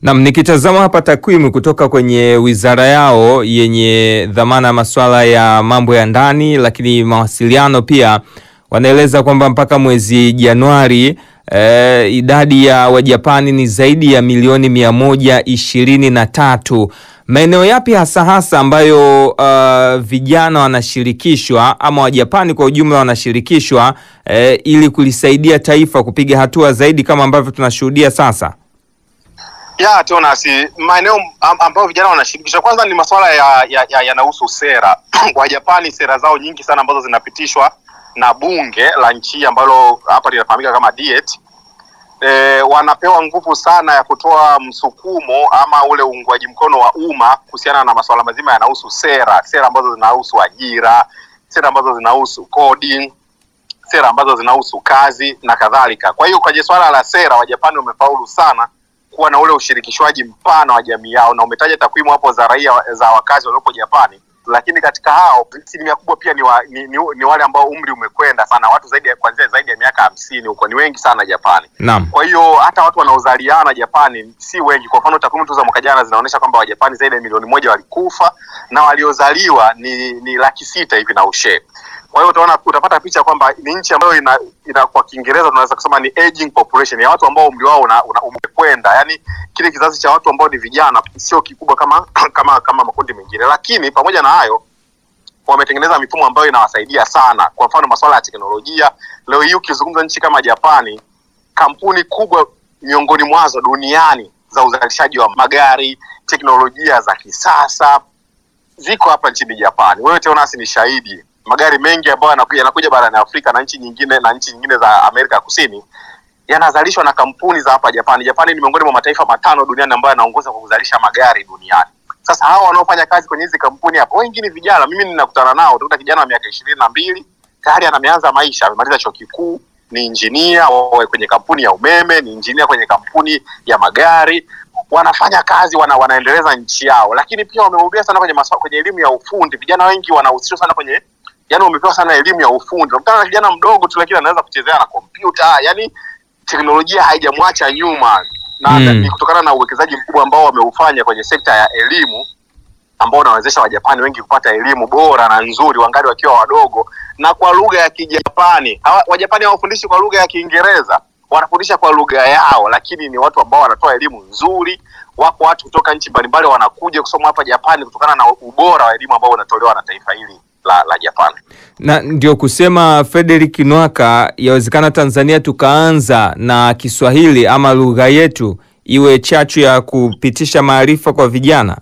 Nam, nikitazama hapa takwimu kutoka kwenye wizara yao yenye dhamana ya masuala ya mambo ya ndani, lakini mawasiliano pia, wanaeleza kwamba mpaka mwezi Januari eh, idadi ya Wajapani ni zaidi ya milioni mia moja ishirini na tatu. Maeneo yapi hasa hasa ambayo uh, vijana wanashirikishwa ama Wajapani kwa ujumla wanashirikishwa eh, ili kulisaidia taifa kupiga hatua zaidi kama ambavyo tunashuhudia sasa? ya Tonasi, maeneo am- ambayo vijana wanashirikishwa kwanza ni masuala ya ya- yanahusu sera Wajapani, sera zao nyingi sana ambazo zinapitishwa na bunge la nchi ambalo hapa linafahamika kama Diet. E, wanapewa nguvu sana ya kutoa msukumo ama ule uungwaji mkono wa umma kuhusiana na masuala mazima yanahusu sera, sera ambazo zinahusu ajira, sera ambazo zinahusu kodi, sera ambazo zinahusu kazi na kadhalika. Kwa hiyo kwenye swala la sera, Wajapani wamefaulu sana kuwa na ule ushirikishwaji mpana wa jamii yao, na umetaja takwimu hapo za raia za wakazi waliopo Japani, lakini katika hao asilimia kubwa pia ni, wa, ni, ni, ni wale ambao umri umekwenda sana, watu zaidi ya kuanzia zaidi ya miaka hamsini huko, ni wengi sana Japani. Naam. Kwa hiyo hata watu wanaozaliana Japani si wengi. Kwa mfano takwimu tu za mwaka jana zinaonyesha kwamba Wajapani zaidi ya milioni moja walikufa na waliozaliwa ni, ni laki sita hivi na ushe. Kwa hiyo utaona, utapata picha kwamba ni nchi ambayo ina, ina kwa Kiingereza tunaweza kusema ni aging population ya watu ambao umri wao una, una umekwenda, yani kile kizazi cha watu ambao ni vijana sio kikubwa kama kama kama makundi mengine, lakini pamoja na hayo wametengeneza mifumo ambayo inawasaidia sana. Kwa mfano masuala ya teknolojia, leo hii ukizungumza nchi kama Japani, kampuni kubwa miongoni mwazo duniani za uzalishaji wa magari, teknolojia za kisasa ziko hapa nchini Japani. Wewe Teonasi ni shahidi, magari mengi ambayo yanakuja, yanakuja barani Afrika na nchi nyingine na nchi nyingine za Amerika ya Kusini yanazalishwa na kampuni za hapa Japani. Japani ni miongoni mwa mataifa matano duniani ambayo yanaongoza kwa kuzalisha magari duniani. Sasa hawa wanaofanya kazi kwenye hizi kampuni hapo wengi ni vijana. Mimi ninakutana nao, utakuta kijana wa miaka ishirini na mbili tayari ameanza maisha, amemaliza chuo kikuu, ni injinia wa- kwenye kampuni ya umeme, ni injinia kwenye kampuni ya magari, wanafanya kazi wana, wanaendeleza nchi yao, lakini pia wamebobea sana kwenye maswa, kwenye elimu ya ufundi. Vijana wengi wanahusishwa sana kwenye yani, wamepewa sana elimu ya ufundi. Unakutana na kijana mdogo tu, lakini anaweza kuchezea na kompyuta, yani teknolojia haijamwacha nyuma na Mm. ni kutokana na uwekezaji mkubwa ambao wameufanya kwenye sekta ya elimu ambao unawezesha Wajapani wengi kupata elimu bora na nzuri wangali wakiwa wadogo na kwa lugha ya Kijapani. Hawa- Wajapani hawafundishi kwa lugha ya Kiingereza, wanafundisha kwa lugha yao, lakini ni watu ambao wanatoa elimu nzuri. Wako watu kutoka nchi mbalimbali wanakuja kusoma hapa Japani kutokana na ubora wa elimu ambao unatolewa na taifa hili la, la Japani. Na ndio kusema Frederick Nwaka, yawezekana Tanzania tukaanza na Kiswahili ama lugha yetu iwe chachu ya kupitisha maarifa kwa vijana.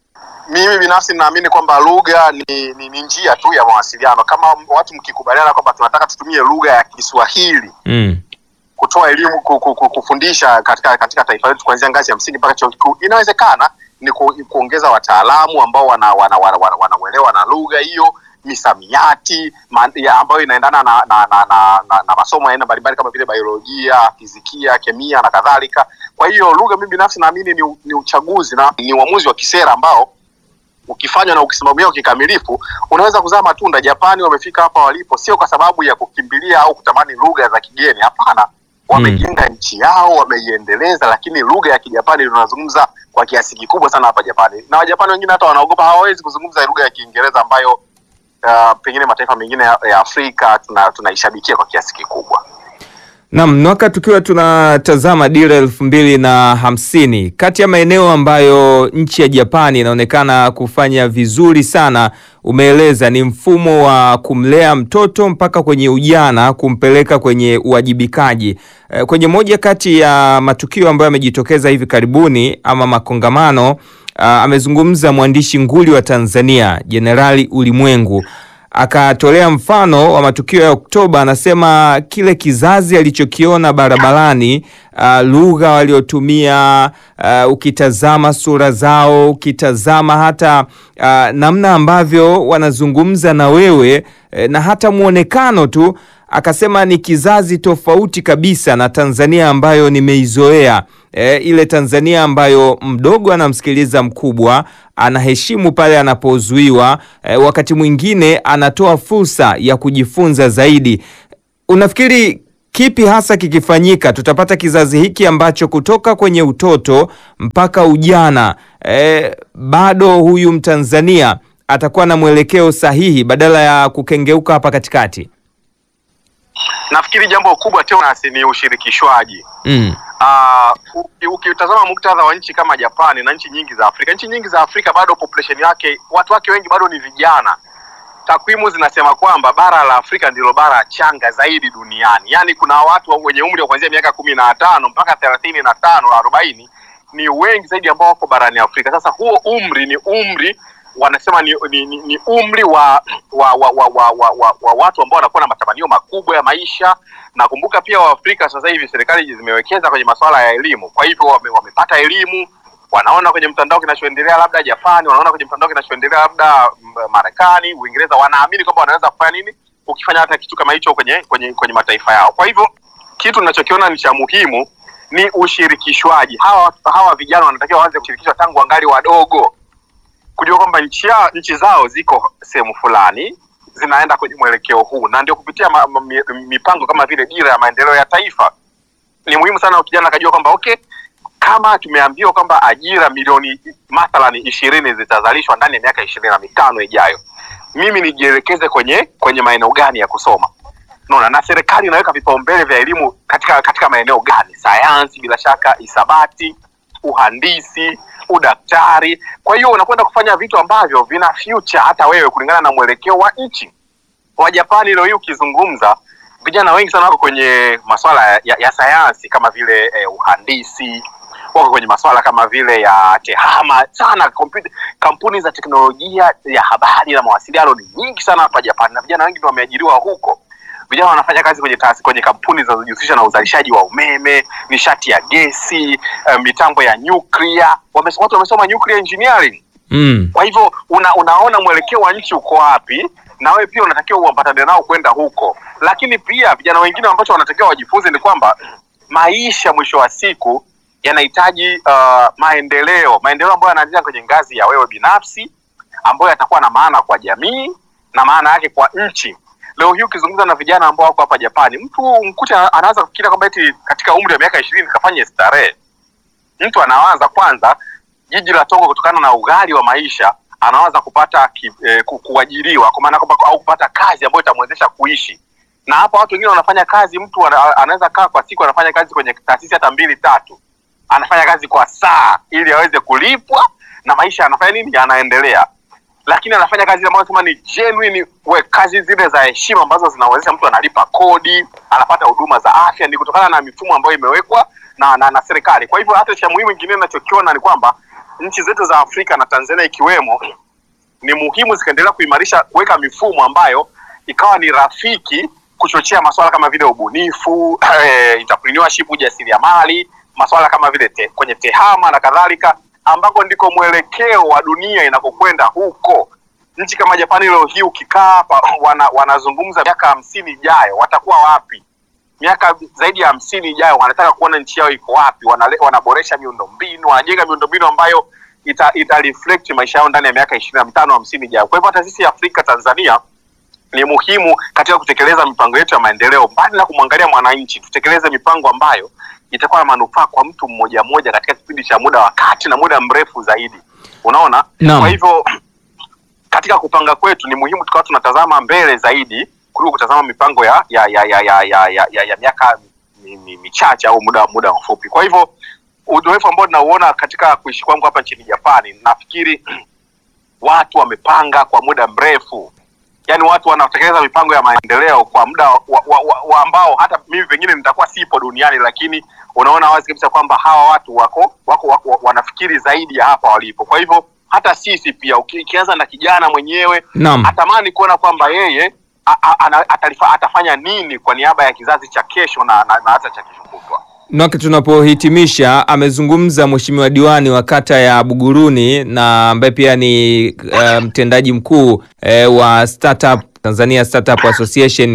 Mimi binafsi naamini kwamba lugha ni, ni, ni njia tu ya mawasiliano. Kama watu mkikubaliana kwamba tunataka tutumie lugha ya Kiswahili Mm. kutoa elimu ku, ku, ku, kufundisha katika katika taifa letu kuanzia ngazi ya msingi mpaka chuo kikuu, inawezekana. Ni ku, kuongeza wataalamu ambao wana wana, wana, wana, wanauelewa na lugha hiyo, misamiati ma, ya ambayo inaendana na na, na, na, na, na masomo ya aina mbalimbali kama vile biolojia, fizikia, kemia na kadhalika. Kwa hiyo lugha, mimi binafsi naamini ni, u- ni uchaguzi na ni uamuzi wa kisera ambao ukifanywa na ukisimamiwa kikamilifu unaweza kuzaa matunda. Japani wamefika hapa walipo sio kwa sababu ya kukimbilia au kutamani lugha za kigeni, hapana. Wamejenga nchi yao, wameiendeleza, lakini lugha ya Kijapani tunazungumza kwa kiasi kikubwa sana hapa Japani, na Wajapani wengine hata wanaogopa, hawawezi kuzungumza lugha ya Kiingereza ambayo uh, pengine mataifa mengine ya, ya Afrika tuna- tunaishabikia kwa kiasi kikubwa. Naam, Nwaka, tukiwa tunatazama dira elfu mbili na hamsini, kati ya maeneo ambayo nchi ya Japani inaonekana kufanya vizuri sana, umeeleza ni mfumo wa kumlea mtoto mpaka kwenye ujana, kumpeleka kwenye uwajibikaji. Eh, Kwenye moja kati ya matukio ambayo yamejitokeza hivi karibuni ama makongamano, ah, amezungumza mwandishi nguli wa Tanzania Jenerali Ulimwengu akatolea mfano wa matukio ya Oktoba. Anasema kile kizazi alichokiona barabarani, uh, lugha waliotumia, uh, ukitazama sura zao, ukitazama hata uh, namna ambavyo wanazungumza na wewe eh, na hata mwonekano tu, akasema ni kizazi tofauti kabisa na Tanzania ambayo nimeizoea. E, ile Tanzania ambayo mdogo anamsikiliza mkubwa, anaheshimu pale anapozuiwa, e, wakati mwingine anatoa fursa ya kujifunza zaidi. Unafikiri kipi hasa kikifanyika tutapata kizazi hiki ambacho kutoka kwenye utoto mpaka ujana eh, bado huyu Mtanzania atakuwa na mwelekeo sahihi badala ya kukengeuka hapa katikati? Nafikiri jambo kubwa tena ni ushirikishwaji. Mm. Ah, uki- ukitazama muktadha wa nchi kama Japani na nchi nyingi za Afrika, nchi nyingi za Afrika bado population yake, watu wake wengi bado ni vijana. Takwimu zinasema kwamba bara la Afrika ndilo bara changa zaidi duniani, yaani kuna watu wa- wenye umri wa kuanzia miaka kumi na tano mpaka thelathini na tano arobaini ni wengi zaidi ambao wako barani Afrika. Sasa huo umri ni umri wanasema ni, ni, ni, ni umri wa wa, wa, wa, wa, wa, wa, wa watu ambao wanakuwa na matamanio makubwa ya maisha. Nakumbuka pia Waafrika sasa hivi serikali zimewekeza kwenye masuala ya elimu, kwa hivyo wame, wamepata elimu, wanaona kwenye mtandao kinachoendelea labda Japani, wanaona kwenye mtandao kinachoendelea labda mm, Marekani, Uingereza, wanaamini kwamba wanaweza kufanya nini ukifanya hata kitu kama hicho kwenye kwenye kwenye mataifa yao. Kwa hivyo kitu ninachokiona ni cha muhimu ni ushirikishwaji. Hawa hawa vijana wanatakiwa waanze kushirikishwa tangu wangali wadogo kujua kwamba nchi yao nchi zao ziko sehemu fulani zinaenda kwenye mwelekeo huu, na ndio kupitia ma, ma, mi- mipango kama vile dira ya maendeleo ya taifa. Ni muhimu sana kijana akajua kwamba okay, kama tumeambiwa kwamba ajira milioni mathalani ishirini zitazalishwa ndani ya miaka ishirini na mitano ijayo, mimi nijielekeze kwenye kwenye maeneo gani ya kusoma Unaona, na serikali inaweka vipaumbele vya elimu katika katika maeneo gani? Sayansi, bila shaka, hisabati, uhandisi, udaktari. Kwa hiyo unakwenda kufanya vitu ambavyo vina future hata wewe kulingana na mwelekeo wa nchi. Wajapani leo hii ukizungumza, vijana wengi sana wako kwenye masuala ya, ya, ya sayansi kama vile eh, uhandisi wako kwenye masuala kama vile ya tehama sana. Kompyuta, kampuni za teknolojia ya habari na mawasiliano ni nyingi sana hapa Japani, na vijana wengi ndio wameajiriwa huko vijana wanafanya kazi kwenye taasisi, kwenye kampuni zinazojihusisha na uzalishaji wa umeme, nishati ya gesi, eh, mitambo ya nyuklia. Wame, watu wamesoma nuclear engineering. Mm. Kwa hivyo una, unaona mwelekeo wa nchi uko wapi, na wewe pia unatakiwa uambatane nao kwenda huko. Lakini pia vijana wengine ambacho wanatakiwa wajifunze ni kwamba maisha mwisho wa siku yanahitaji uh, maendeleo, maendeleo ambayo yanaanzia kwenye ngazi ya wewe binafsi, ambayo yatakuwa na maana kwa jamii na maana yake kwa nchi. Leo hii ukizungumza na vijana ambao wako hapa Japani, mtu mkute anaanza kufikiria kwamba eti katika umri wa miaka ishirini kafanye starehe. Mtu anawaza kwanza jiji la Tokyo kutokana na ughali wa maisha, anawaza kupata ki, eh, ku- kuajiriwa kwa maana kwamba au kupata kazi ambayo itamwezesha kuishi. Na hapa watu wengine wanafanya kazi, mtu ana- anaweza kaa kwa siku anafanya kazi kwenye taasisi hata mbili tatu, anafanya kazi kwa saa ili aweze kulipwa na maisha anafanya nini, yanaendelea lakini anafanya kazi ambayo nasema ni genuine we, kazi zile za heshima ambazo zinawezesha mtu analipa kodi, anapata huduma za afya, ni kutokana na mifumo ambayo imewekwa na, na, na serikali. Kwa hivyo hata cha muhimu kingine ninachokiona ni kwamba nchi zetu za Afrika na Tanzania ikiwemo, ni muhimu zikaendelea kuimarisha kuweka mifumo ambayo ikawa ni rafiki kuchochea masuala kama vile ubunifu, eh, entrepreneurship, ujasiriamali, masuala kama vile te, kwenye tehama na kadhalika, ambako ndiko mwelekeo wa dunia inakokwenda huko. Nchi kama Japani leo hii ukikaa hapa wana, wanazungumza miaka hamsini ijayo watakuwa wapi? miaka zaidi ya hamsini ijayo wanataka kuona nchi yao iko wapi, wanale, wanaboresha miundombinu, wanajenga miundombinu ambayo ita, ita reflect maisha yao ndani ya miaka ishirini na mitano hamsini ijayo. Kwa hivyo hata sisi Afrika Tanzania ni muhimu katika kutekeleza mipango yetu ya maendeleo, mbali na kumwangalia mwananchi, tutekeleze mipango ambayo itakuwa na manufaa kwa mtu mmoja mmoja katika kipindi cha muda wa kati na muda mrefu zaidi. Unaona? Naam. Kwa hivyo katika kupanga kwetu ni muhimu tukawa tunatazama mbele zaidi kuliko kutazama mipango ya ya ya ya ya ya, ya, ya, ya miaka mi- mi- michache au muda muda mfupi. Kwa hivyo uzoefu ambao ninauona katika kuishi kwangu hapa nchini Japani, nafikiri watu wamepanga kwa muda mrefu, yaani watu wanatekeleza mipango ya maendeleo kwa muda wa, wa, wa, wa ambao hata mimi pengine nitakuwa sipo duniani, lakini unaona wazi kabisa kwamba hawa watu wako, wako, wako wanafikiri zaidi ya hapa walipo. Kwa hivyo hata sisi pia uki- ikianza na kijana mwenyewe Naam. atamani kuona kwamba yeye a, a, ana, atalifa, atafanya nini kwa niaba ya kizazi cha kesho na, na, na hata cha kesho kutwa. Nwake, tunapohitimisha, amezungumza mheshimiwa diwani wa kata ya Buguruni na ambaye pia ni eh, mtendaji mkuu eh, wa Startup Tanzania Startup Association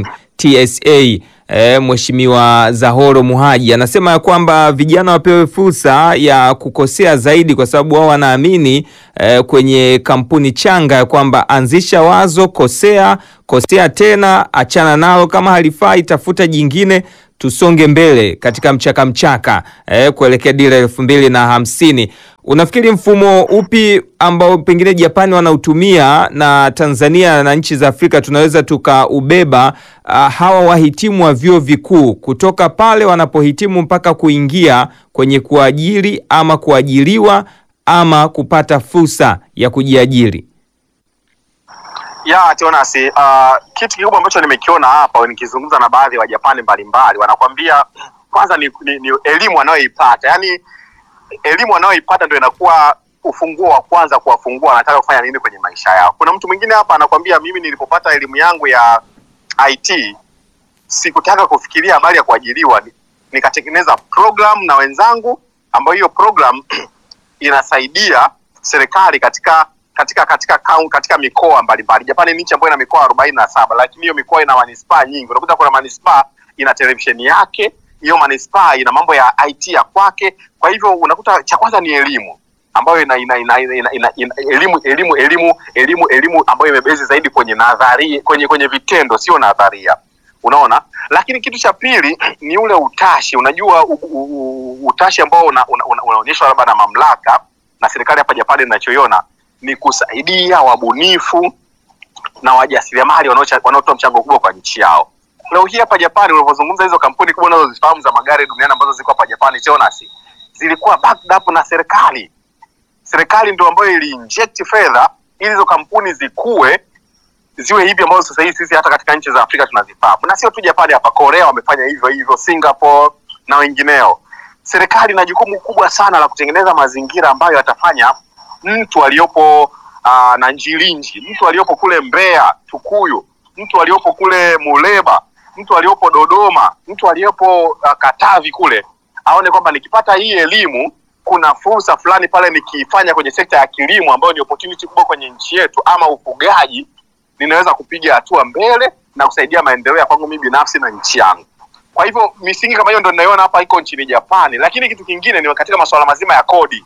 TSA eh, mheshimiwa Zahoro Muhaji anasema ya kwamba vijana wapewe fursa ya kukosea zaidi, kwa sababu wao wanaamini eh, kwenye kampuni changa ya kwamba anzisha wazo, kosea, kosea tena, achana nalo, kama halifai tafuta jingine, tusonge mbele katika mchaka mchaka eh, kuelekea dira elfu mbili na hamsini. Unafikiri mfumo upi ambao pengine Japani wanautumia na Tanzania na nchi za Afrika tunaweza tukaubeba uh, hawa wahitimu wa vyuo vikuu kutoka pale wanapohitimu mpaka kuingia kwenye kuajiri ama kuajiriwa ama kupata fursa ya kujiajiri? ya Tionasi, uh, kitu kikubwa ambacho nimekiona hapa nikizungumza na baadhi ya Wajapani mbalimbali, wanakwambia kwanza ni, ni, ni elimu wanayoipata, yaani elimu wanayoipata ndio inakuwa ufunguo wa kwanza kuwafungua wanataka kufanya nini kwenye maisha yao. Kuna mtu mwingine hapa anakwambia mimi nilipopata elimu yangu ya IT sikutaka kufikiria habari ya kuajiriwa, ni- nikatengeneza program na wenzangu, ambayo hiyo program inasaidia serikali katika katika katika kaun, katika mikoa mbalimbali. Japani ni nchi ambayo ina mikoa arobaini na saba, lakini hiyo mikoa ina manispaa nyingi. Unakuta kuna manispaa ina televisheni yake, hiyo manispaa ina mambo ya IT ya kwake. Kwa hivyo unakuta cha kwanza ni elimu ambayo ina, ina, ina, ina, ina, ina, ina elimu elimu elimu elimu elimu ambayo imebezi zaidi kwenye nadharia, kwenye kwenye vitendo, sio nadharia. Unaona, lakini kitu cha pili ni ule utashi. Unajua u, u, u, utashi ambao unaonyeshwa una, una, unaonyeshwa labda na mamlaka na serikali hapa Japani, ninachoiona ni kusaidia wabunifu na wajasiriamali wanaocha- wanaotoa mchango mkubwa kwa nchi yao. Leo hii hapa Japani, unavyozungumza hizo kampuni kubwa unazozifahamu za magari duniani ambazo ziko hapa Japani, Jonas, zilikuwa backed up na serikali. Serikali ndio ambayo iliinject fedha ili hizo kampuni zikue ziwe hivi ambazo sasa hivi sisi hata katika nchi za Afrika tunazifahamu, na sio tu Japani, hapa Korea wamefanya hivyo hivyo, Singapore na wengineo. Serikali ina jukumu kubwa sana la kutengeneza mazingira ambayo yatafanya mtu aliyopo uh, na Njilinji, mtu aliyopo kule Mbeya, Tukuyu, mtu aliyopo kule Muleba, mtu aliyopo Dodoma, mtu aliyopo uh, Katavi kule aone kwamba nikipata hii elimu kuna fursa fulani pale nikiifanya kwenye sekta ya kilimo ambayo ni opportunity kubwa kwenye nchi yetu, ama ufugaji, ninaweza kupiga hatua mbele na kusaidia maendeleo ya kwangu mimi binafsi na nchi yangu. Kwa hivyo misingi kama hiyo ndio ninaiona hapa iko nchini Japani, lakini kitu kingine ni katika masuala mazima ya kodi.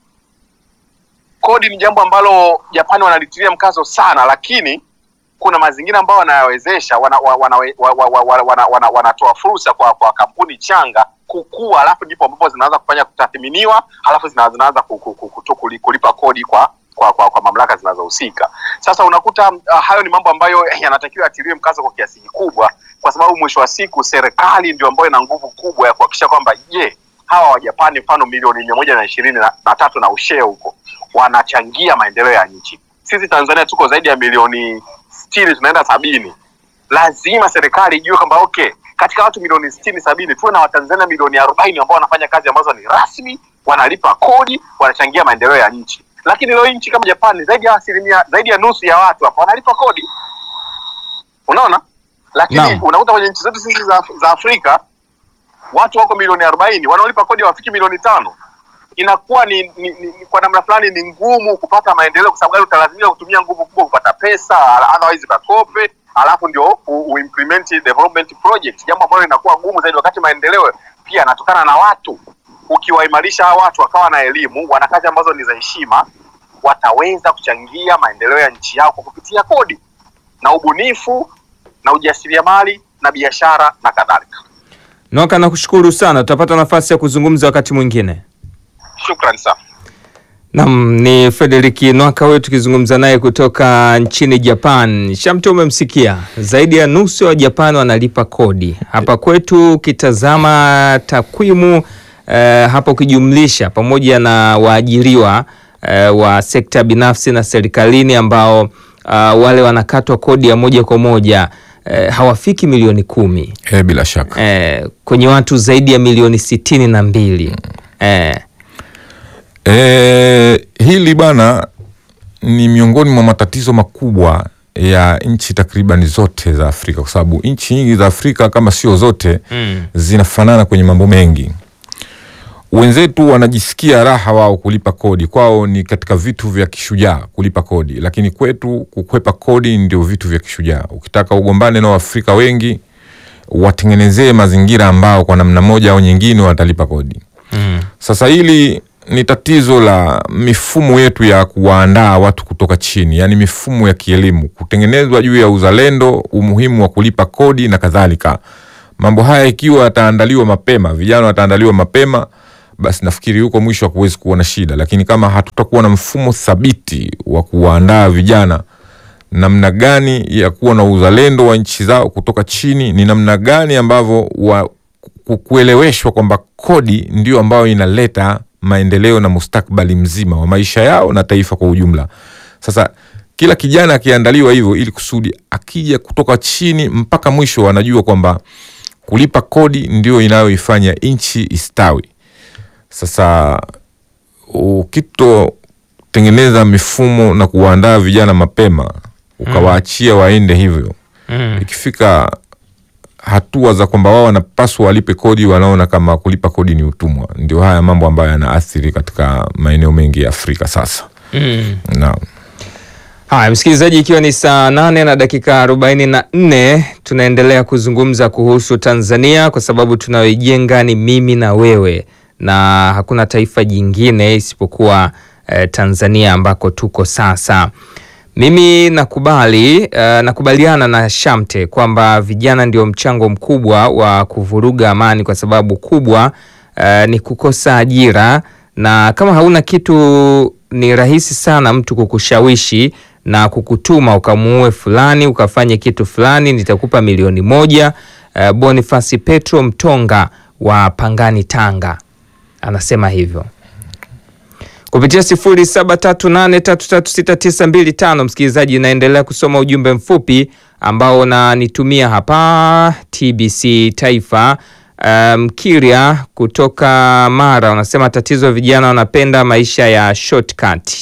Kodi ni jambo ambalo Japani wanalitilia mkazo sana, lakini kuna mazingira ambayo wanayawezesha wanatoa wana, wana, wana, wana, wana, wana, wanatoa fursa kwa, kwa kampuni changa kukua, alafu ndipo ambapo zinaanza kufanya kutathiminiwa, alafu zina- zinaanza ku- ku- ku- kuto- kuli- kulipa kodi kwa kwa, kwa, kwa mamlaka zinazohusika. Sasa unakuta uh, hayo ni mambo ambayo yanatakiwa yatiliwe mkazo kwa kiasi kikubwa, kwa sababu mwisho wa siku serikali ndio ambayo ina nguvu kubwa ya kuhakikisha kwamba je, hawa Wajapani mfano milioni mia moja na ishirini na na tatu na ushee huko wanachangia maendeleo ya nchi. Sisi Tanzania tuko zaidi ya milioni sitini, tunaenda sabini. Lazima serikali ijue kwamba okay, katika watu milioni sitini sabini tuwe na Watanzania milioni arobaini ambao wanafanya kazi ambazo ni rasmi, wanalipa kodi, wanachangia maendeleo ya nchi. Lakini leo nchi kama Japani zaidi ya asilimia zaidi ya nusu ya watu hapa wanalipa kodi, unaona. Lakini Naam. unakuta kwenye nchi zetu sisi za, za Afrika watu wako milioni arobaini wanaolipa kodi hawafiki milioni tano inakuwa ni, ni, ni, ni kwa namna fulani ni ngumu kupata maendeleo, kwa sababu gani? Utalazimika kutumia nguvu kubwa kupata pesa, otherwise bakope, alafu ndio u, u implement development project, jambo ambalo linakuwa gumu zaidi, wakati maendeleo pia yanatokana na watu. Ukiwaimarisha hawa watu wakawa na elimu, wana kazi ambazo ni za heshima, wataweza kuchangia maendeleo ya nchi yao kwa kupitia kodi na ubunifu na ujasiriamali na biashara na kadhalika. Noka, nakushukuru sana, tutapata nafasi ya kuzungumza wakati mwingine. Shukrani sana. Naam, ni Frederick Nwaka wetu tukizungumza naye kutoka nchini Japan. Shamte, umemsikia, zaidi ya nusu ya Wajapani wanalipa kodi. Hapa kwetu ukitazama takwimu eh, hapa ukijumlisha pamoja na waajiriwa eh, wa sekta binafsi na serikalini ambao ah, wale wanakatwa kodi ya moja kwa moja eh, hawafiki milioni kumi E, bila shaka eh, kwenye watu zaidi ya milioni sitini na mbili eh, e, hili bana ni miongoni mwa matatizo makubwa ya nchi takriban zote za Afrika, kwa sababu nchi nyingi za Afrika kama sio zote mm, zinafanana kwenye mambo mengi. Wenzetu wanajisikia raha wao kulipa kodi, kwao ni katika vitu vya kishujaa kulipa kodi, lakini kwetu kukwepa kodi ndio vitu vya kishujaa. Ukitaka ugombane na Waafrika wengi, watengenezee mazingira ambao kwa namna moja au nyingine watalipa kodi. mm. Sasa hili ni tatizo la mifumo yetu ya kuwaandaa watu kutoka chini, yaani mifumo ya kielimu kutengenezwa juu ya uzalendo, umuhimu wa kulipa kodi na kadhalika. Mambo haya ikiwa yataandaliwa mapema, vijana wataandaliwa mapema, basi nafikiri huko mwisho hakuwezi kuwa na shida, lakini kama hatutakuwa na mfumo thabiti wa kuwaandaa vijana namna gani ya kuwa na uzalendo wa nchi zao kutoka chini, ni namna gani ambavyo wa ku- kueleweshwa kwamba kodi ndio ambayo inaleta maendeleo na mustakbali mzima wa maisha yao na taifa kwa ujumla. Sasa kila kijana akiandaliwa hivyo, ili kusudi akija kutoka chini mpaka mwisho, anajua kwamba kulipa kodi ndio inayoifanya nchi istawi. Sasa ukitotengeneza mifumo na kuwaandaa vijana mapema, ukawaachia waende hivyo, Mm. ikifika hatua za kwamba wao wanapaswa walipe kodi, wanaona kama kulipa kodi ni utumwa. Ndio haya mambo ambayo yanaathiri katika maeneo mengi ya Afrika sasa. Mm. Naam. Haya, msikilizaji, ikiwa ni saa nane na dakika arobaini na nne tunaendelea kuzungumza kuhusu Tanzania kwa sababu tunayoijenga ni mimi na wewe, na hakuna taifa jingine isipokuwa eh, Tanzania ambako tuko sasa. Mimi nakubali eh, nakubaliana na Shamte kwamba vijana ndio mchango mkubwa wa kuvuruga amani, kwa sababu kubwa eh, ni kukosa ajira, na kama hauna kitu ni rahisi sana mtu kukushawishi na kukutuma ukamuue fulani ukafanye kitu fulani, nitakupa milioni moja. Eh, Bonifasi Petro Mtonga wa Pangani, Tanga anasema hivyo kupitia sifuri saba tatu nane tatu tatu sita tisa mbili tano. Msikilizaji, naendelea kusoma ujumbe mfupi ambao unanitumia hapa TBC Taifa. Mkiria kutoka Mara unasema tatizo vijana wanapenda maisha ya shortcut.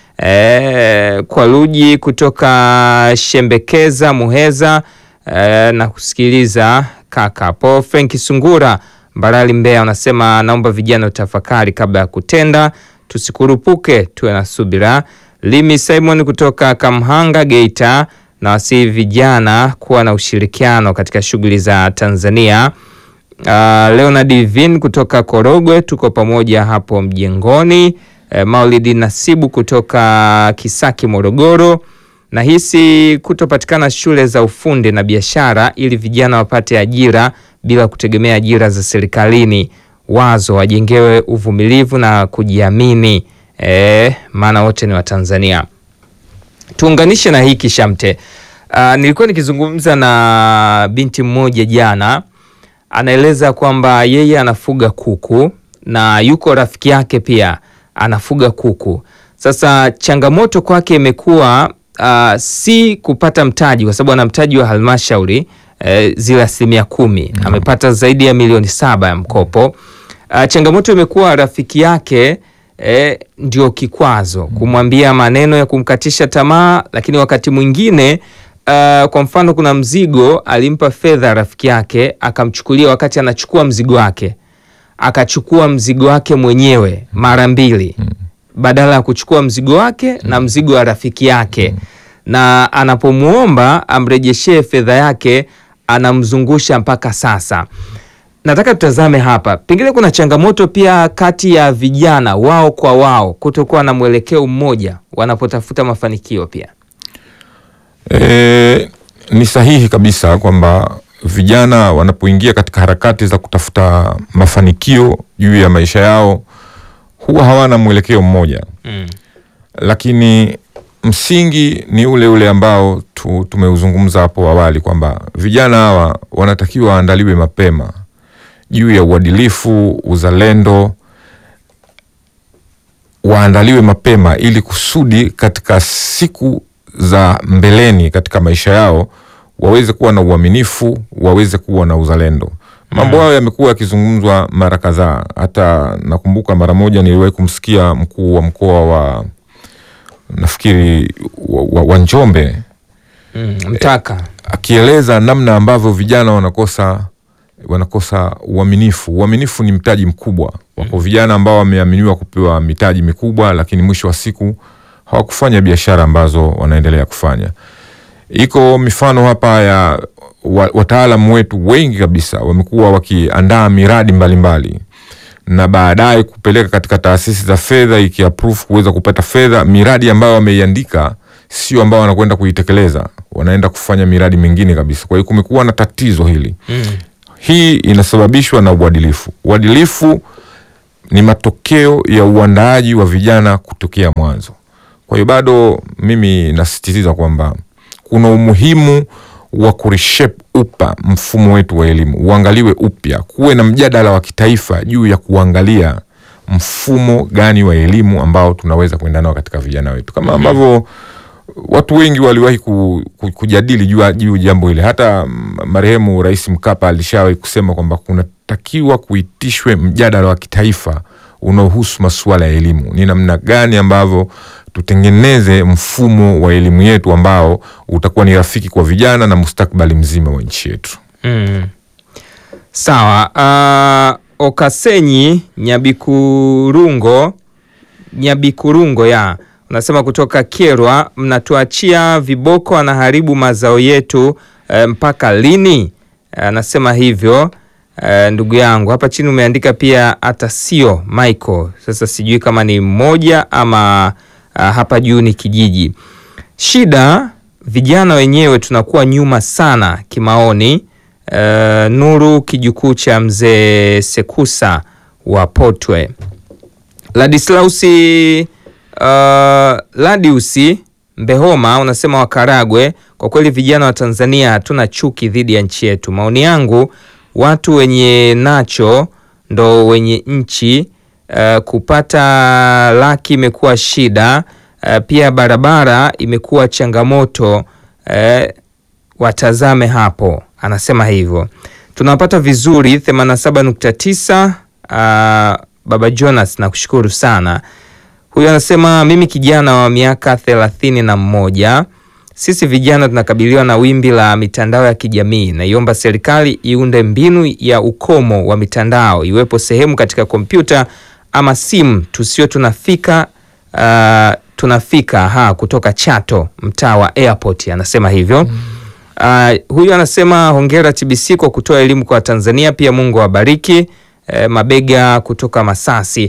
E, kwa Luji kutoka Shembekeza Muheza e, na kusikiliza kaka po. Frank Sungura Mbarali Mbeya unasema naomba vijana utafakari kabla ya kutenda, tusikurupuke, tuwe na subira. Limi Simon kutoka Kamhanga Geita na wasihi vijana kuwa na ushirikiano katika shughuli za Tanzania. Uh, Leonard Vin kutoka Korogwe, tuko pamoja hapo mjengoni. Uh, Maulidi Nasibu kutoka Kisaki Morogoro, nahisi kutopatikana shule za ufundi na biashara ili vijana wapate ajira bila kutegemea ajira za serikalini. Wazo wajengewe uvumilivu na kujiamini, eh, maana wote ni Watanzania. Tuunganishe na hiki Shamte. Uh, nilikuwa nikizungumza na binti mmoja jana anaeleza kwamba yeye anafuga kuku na yuko rafiki yake pia anafuga kuku. Sasa changamoto kwake imekuwa uh, si kupata mtaji, kwa sababu ana mtaji wa halmashauri eh, zile asilimia kumi amepata zaidi ya milioni saba ya mkopo. Uh, changamoto imekuwa rafiki yake eh, ndio kikwazo kumwambia maneno ya kumkatisha tamaa, lakini wakati mwingine Uh, kwa mfano kuna mzigo alimpa fedha rafiki yake akamchukulia, wakati anachukua mzigo wake akachukua mzigo wake mwenyewe mara mbili badala ya kuchukua mzigo wake na mzigo wa rafiki yake, na anapomwomba amrejeshee fedha yake anamzungusha mpaka sasa. Nataka tutazame hapa, pengine kuna changamoto pia kati ya vijana wao kwa wao kutokuwa na mwelekeo mmoja wanapotafuta mafanikio pia. E, ni sahihi kabisa kwamba vijana wanapoingia katika harakati za kutafuta mafanikio juu ya maisha yao huwa hawana mwelekeo mmoja Mm. lakini msingi ni ule ule ambao tu, tumeuzungumza hapo awali kwamba vijana hawa wanatakiwa waandaliwe mapema juu ya uadilifu, uzalendo, waandaliwe mapema ili kusudi katika siku za mbeleni katika maisha yao waweze kuwa na uaminifu, waweze kuwa na uzalendo. Mambo hayo yamekuwa yakizungumzwa mara kadhaa. Hata nakumbuka mara moja niliwahi kumsikia mkuu wa mkoa wa nafikiri wa, wa, wa Njombe Mm. Mtaka akieleza namna ambavyo vijana wanakosa wanakosa uaminifu. Uaminifu ni mtaji mkubwa. Wako vijana ambao wameaminiwa kupewa mitaji mikubwa, lakini mwisho wa siku hawakufanya biashara ambazo wanaendelea kufanya. Iko mifano hapa ya wa- wataalamu wetu wengi kabisa wamekuwa wakiandaa miradi mbalimbali na baadaye kupeleka katika taasisi za fedha ikiapprove kuweza kupata fedha, miradi ambayo wameiandika sio ambao wanakwenda kuitekeleza, wanaenda kufanya miradi mingine kabisa. Kwa hiyo kumekuwa na tatizo hili. Hii inasababishwa na uadilifu. Uadilifu ni matokeo ya uandaaji wa vijana kutokea mwanzo. Kwa hiyo bado mimi nasisitiza kwamba kuna umuhimu wa kureshape upa mfumo wetu wa elimu, uangaliwe upya, kuwe na mjadala wa kitaifa juu ya kuangalia mfumo gani wa elimu ambao tunaweza kuenda nao katika vijana wetu, kama ambavyo watu wengi waliwahi ku, ku, kujadili juu juu jambo hili. Hata mm, marehemu Rais Mkapa alishawahi kusema kwamba kunatakiwa kuitishwe mjadala wa kitaifa unaohusu masuala ya elimu, ni namna gani ambavyo tutengeneze mfumo wa elimu yetu ambao utakuwa ni rafiki kwa vijana na mustakabali mzima wa nchi yetu. Mm. Sawa. Uh, Okasenyi Nyabikurungo Nyabikurungo ya unasema kutoka Kyerwa, mnatuachia viboko anaharibu mazao yetu eh, mpaka lini? Anasema hivyo eh, ndugu yangu. Hapa chini umeandika pia hata sio Michael. Sasa sijui kama ni mmoja ama ah, hapa juu ni kijiji. Shida vijana wenyewe tunakuwa nyuma sana kimaoni. Eh, Nuru kijukuu cha mzee Sekusa wa Potwe. Ladislausi uh, Ladiusi Mbehoma unasema Wakaragwe, kwa kweli vijana wa Tanzania hatuna chuki dhidi ya nchi yetu. Maoni yangu, watu wenye nacho ndo wenye nchi. Uh, kupata laki imekuwa shida. Uh, pia barabara imekuwa changamoto. Uh, watazame hapo, anasema hivyo. Tunapata vizuri 87.9. Uh, Baba Jonas nakushukuru sana. Huyu anasema mimi kijana wa miaka thelathini na mmoja, sisi vijana tunakabiliwa na wimbi la mitandao ya kijamii. Naiomba serikali iunde mbinu ya ukomo wa mitandao, iwepo sehemu katika kompyuta ama simu tusio tunafika uh, tunafika ha kutoka Chato, mtaa wa Airport, anasema hivyo. Uh, huyu anasema hongera TBC kwa kutoa elimu kwa Tanzania, pia Mungu awabariki. Eh, mabega kutoka Masasi.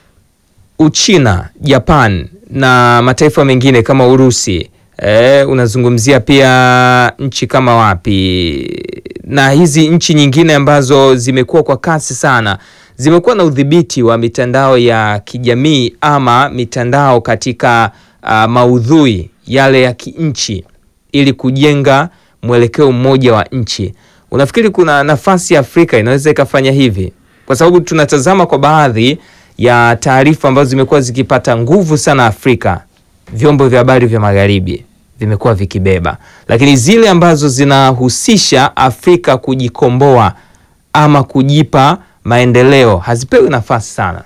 Uchina, Japan na mataifa mengine kama Urusi. Eh, unazungumzia pia nchi kama wapi, na hizi nchi nyingine ambazo zimekuwa kwa kasi sana, zimekuwa na udhibiti wa mitandao ya kijamii ama mitandao katika uh, maudhui yale ya kinchi ili kujenga mwelekeo mmoja wa nchi. Unafikiri kuna nafasi ya Afrika inaweza ikafanya hivi? Kwa sababu tunatazama kwa baadhi ya taarifa ambazo zimekuwa zikipata nguvu sana Afrika, vyombo vya habari vya magharibi vimekuwa vikibeba, lakini zile ambazo zinahusisha Afrika kujikomboa ama kujipa maendeleo hazipewi nafasi sana.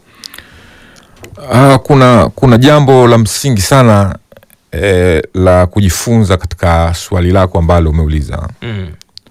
Ah, kuna, kuna jambo la msingi sana eh, la kujifunza katika swali lako ambalo umeuliza. Mm.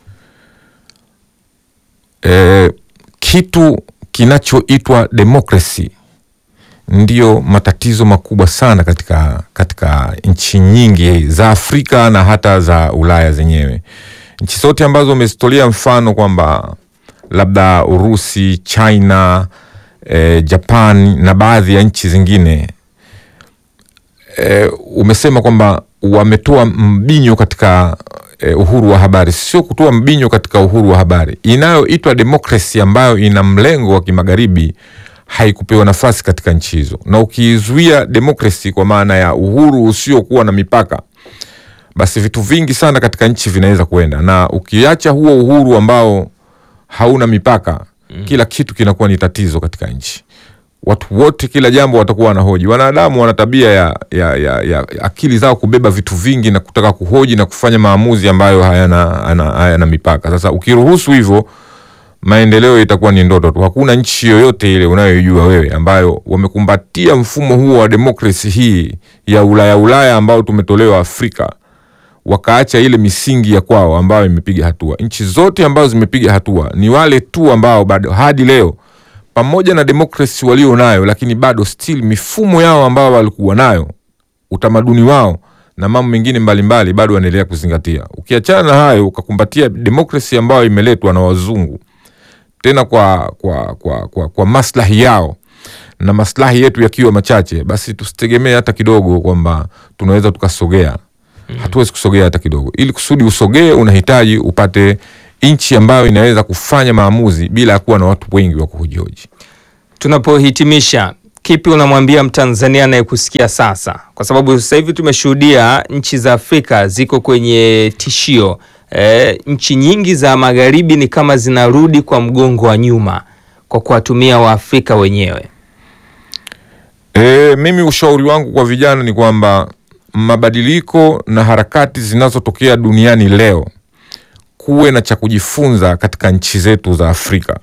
Eh, kitu kinachoitwa demokrasi ndio matatizo makubwa sana katika, katika nchi nyingi za Afrika na hata za Ulaya zenyewe. Nchi zote ambazo umezitolea mfano kwamba labda Urusi, China, eh, Japan na baadhi ya nchi zingine eh, umesema kwamba wametoa mbinyo katika eh, uhuru wa habari. Sio kutoa mbinyo katika uhuru wa habari, inayoitwa demokrasi ambayo ina mlengo wa kimagharibi haikupewa nafasi katika nchi hizo, na ukizuia demokrasi kwa maana ya uhuru usiokuwa na mipaka, basi vitu vingi sana katika nchi vinaweza kuenda, na ukiacha huo uhuru ambao hauna mipaka, kila kitu kinakuwa ni tatizo katika nchi. Watu wote kila jambo watakuwa wanahoji. Wanadamu wana tabia ya, ya, ya, ya akili zao kubeba vitu vingi na kutaka kuhoji na kufanya maamuzi ambayo hayana, hayana, hayana mipaka. Sasa ukiruhusu hivyo maendeleo itakuwa ni ndoto tu. Hakuna nchi yoyote ile unayoijua wewe ambayo wamekumbatia mfumo huo wa demokrasi hii ya Ulaya Ulaya ambao tumetolewa Afrika, wakaacha ile misingi ya kwao ambayo imepiga hatua. Nchi zote ambazo zimepiga hatua ni wale tu ambao bado hadi leo pamoja na demokrasi walio nayo, lakini bado still mifumo yao ambao walikuwa nayo, utamaduni wao na mambo mengine mbalimbali bado wanaendelea kuzingatia. Ukiachana na hayo ukakumbatia demokrasi ambayo imeletwa na wazungu tena kwa, kwa, kwa, kwa, kwa maslahi yao na maslahi yetu yakiwa machache, basi tusitegemee hata kidogo kwamba tunaweza tukasogea. Hatuwezi kusogea hata kidogo. Ili kusudi usogee, unahitaji upate nchi ambayo inaweza kufanya maamuzi bila ya kuwa na watu wengi wa kuhojihoji. Tunapohitimisha, kipi unamwambia Mtanzania anayekusikia sasa, kwa sababu sasa hivi tumeshuhudia nchi za Afrika ziko kwenye tishio e, nchi nyingi za magharibi ni kama zinarudi kwa mgongo wa nyuma kwa kuwatumia Waafrika wenyewe. E, mimi ushauri wangu kwa vijana ni kwamba mabadiliko na harakati zinazotokea duniani leo, kuwe na cha kujifunza katika nchi zetu za Afrika.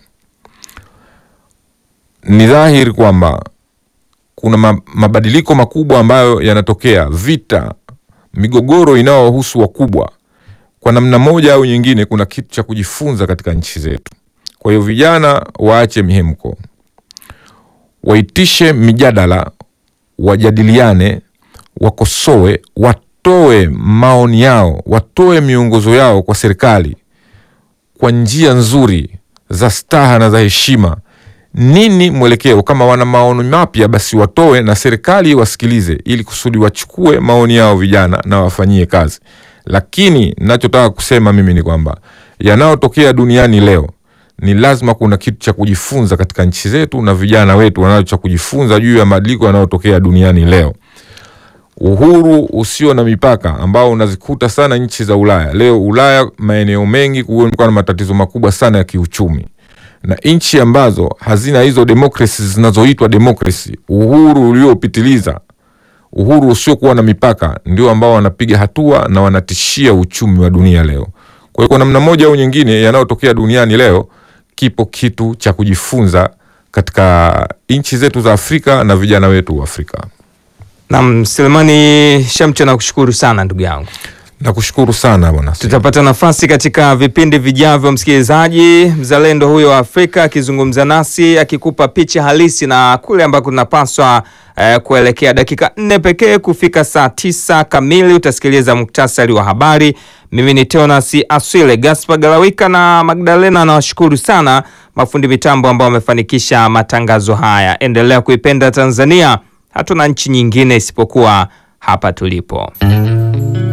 Ni dhahiri kwamba kuna ma- mabadiliko makubwa ambayo yanatokea, vita, migogoro inayowahusu wakubwa. Kwa namna moja au nyingine, kuna kitu cha kujifunza katika nchi zetu. Kwa hiyo vijana waache mihemko, waitishe mijadala, wajadiliane, wakosoe, watoe maoni yao, watoe miongozo yao kwa serikali kwa njia nzuri za staha na za heshima. Nini mwelekeo? Kama wana maoni mapya, basi watoe na serikali wasikilize, ili kusudi wachukue maoni yao vijana na wafanyie kazi. Lakini nachotaka kusema mimi ni kwamba yanayotokea duniani leo ni lazima kuna kitu cha kujifunza katika nchi zetu, na vijana wetu wanacho cha kujifunza juu ya mabadiliko yanayotokea duniani leo. Uhuru usio na mipaka ambao unazikuta sana nchi za Ulaya leo. Ulaya maeneo mengi kumekuwa na matatizo makubwa sana ya kiuchumi, na nchi ambazo hazina hizo demokrasi zinazoitwa demokrasi, uhuru uliopitiliza, uhuru usiokuwa na mipaka, ndio ambao wanapiga hatua na wanatishia uchumi wa dunia leo. Kwa hiyo kwa namna moja au nyingine, yanayotokea duniani leo, kipo kitu cha kujifunza katika nchi zetu za Afrika na vijana wetu wa Afrika. Naam, Selemani Shamcho, nakushukuru sana ndugu yangu. Nakushukuru sana bwana. Tutapata nafasi katika vipindi vijavyo, msikilizaji. Mzalendo huyo wa Afrika akizungumza nasi akikupa picha halisi na kule ambako tunapaswa eh, kuelekea. Dakika nne pekee kufika saa tisa kamili utasikiliza muktasari wa habari. Mimi ni Teonas Aswile, Gaspar Galawika na Magdalena. Nawashukuru sana mafundi mitambo ambao wamefanikisha matangazo haya. Endelea kuipenda Tanzania, hatuna nchi nyingine isipokuwa hapa tulipo.